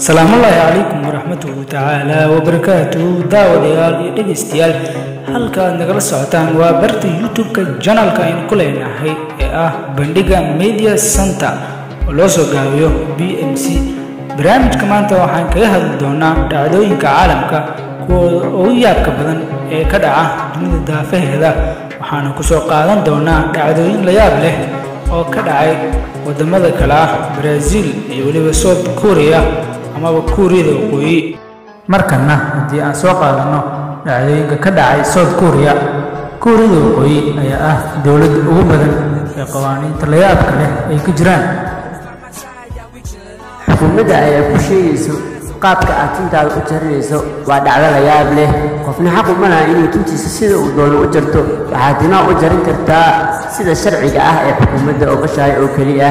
salaamullaahi calaykum waraxmatuhu tacaala wabarakaatuhu daawadayaal iyo dhegaystayaal halka aad nagala socotaan waa barta youtube-ka janalka aynu ku leenahay ee ah bandhiga media center oo loo soo gaabiyo b m c barnaamijka maanta waxaan kaga hadli doonaa dhacdooyinka caalamka kuwooda ugu yaabka badan ee ka dhaca dunida daafaheeda waxaana ku soo qaadan doonaa dhacdooyin la yaab leh oo ka dhacay wadamada kale ah baraaziil iyo weliba south korea amaba kuuriyada waqooyi markana haddii aan soo qaadanno dhacdooyinka ka dhacay south korea kuuriyada waqooyi ayaa ah dowladda ugu badan ee qawaaniinta layaabka leh ay ka jiraan xukuumadda ayaa ku sheegayso qaabka aad tintaada u jarinayso waa dhacdo la yaab leh qofna xaq uma laha inuu tintiisa sida uu doono u jarto waxaad timaa u jarin kartaa sida sharciga ah ee xukuumadda ogashahay oo keli ah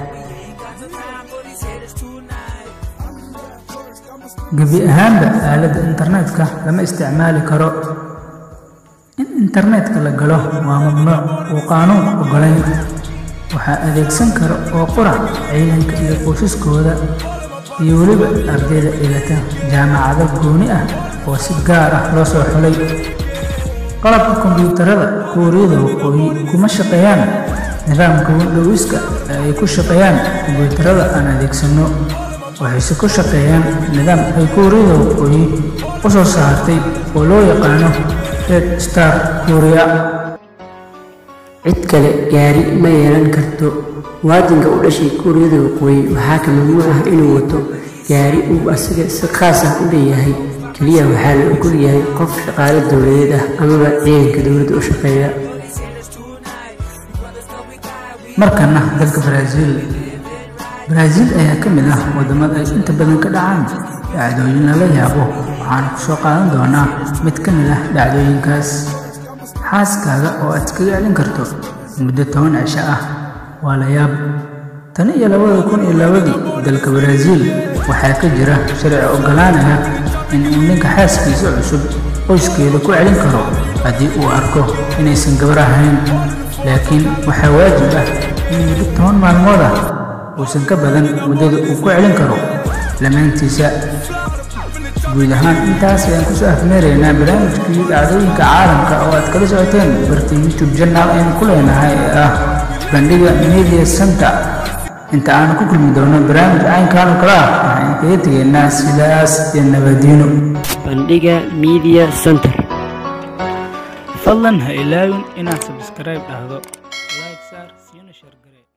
gebi ahaanba aaladda internetka lama isticmaali karo in internetka la galo waa mamnuuc uu qaanuunku ogolayn waxaa adeegsan kara oo qura ciidanka iyo qoysaskooda iyo weliba ardayda dhigata jaamacado gooni ah oo si gaar ah loo soo xulay qalabka kombiyuutarada kuuriyada waqooyi kuma shaqeeyaan nidaamka windhowiska ee ay ku shaqeeyaan kombiyuutarada aan adeegsanno waxayse ku shaqeeyaan nidaam ay kuuriyada waqooyi u soo saartay oo loo yaqaano red star kuuriya cid kale gaari ma yeelan karto muwaadinka u dhashay kuuriyada waqooyi waxaa ka mamnuuc ah inuu wato gaari uu asaga si khaas ah u leeyahay keliya waxaa la ogol yahay qof shaqaale dowladeed ah amaba ciidanka dowladda u shaqeeya markana dalka baraaziil baraaziil ayaa ka mid ah waddamada ay inta badan ka dhacaan dhacdooyin lala yaabo waxaana ku soo qaadan doonaa mid ka mid ah dhacdooyinkaas xaaskaaga oo aad iskaga celin karto muddo toban cisho ah waa la yaab tan iyo labada kun iyo labadii dalka baraaziil waxaa ka jira sharci oggolaanaya in uu ninka xaaskiisa cusub qoyskeeda ku celin karo haddii uu arko inaysan gabar ahayn laakiin waxaa waajib ah in muddo toban maalmood ah uusan ka badan muddada uu ku celin karo lamaantiisa guud ahaan intaas ayaan kusoo afmeeraynaa barnaamijkii dhacdooyinka caalamka oo aad kala socoteen barta youtube janaal aynu ku leenahay ee ah bandhiga media center inta aanu ku kulmi doono barnaamij caynkaan oo kale ah waxaan kaga tegaynaa sidaas iyo nabadiino bandhiga media center fadlan ha ilaawin inaad sabskribe dhahdo like saar siina share gare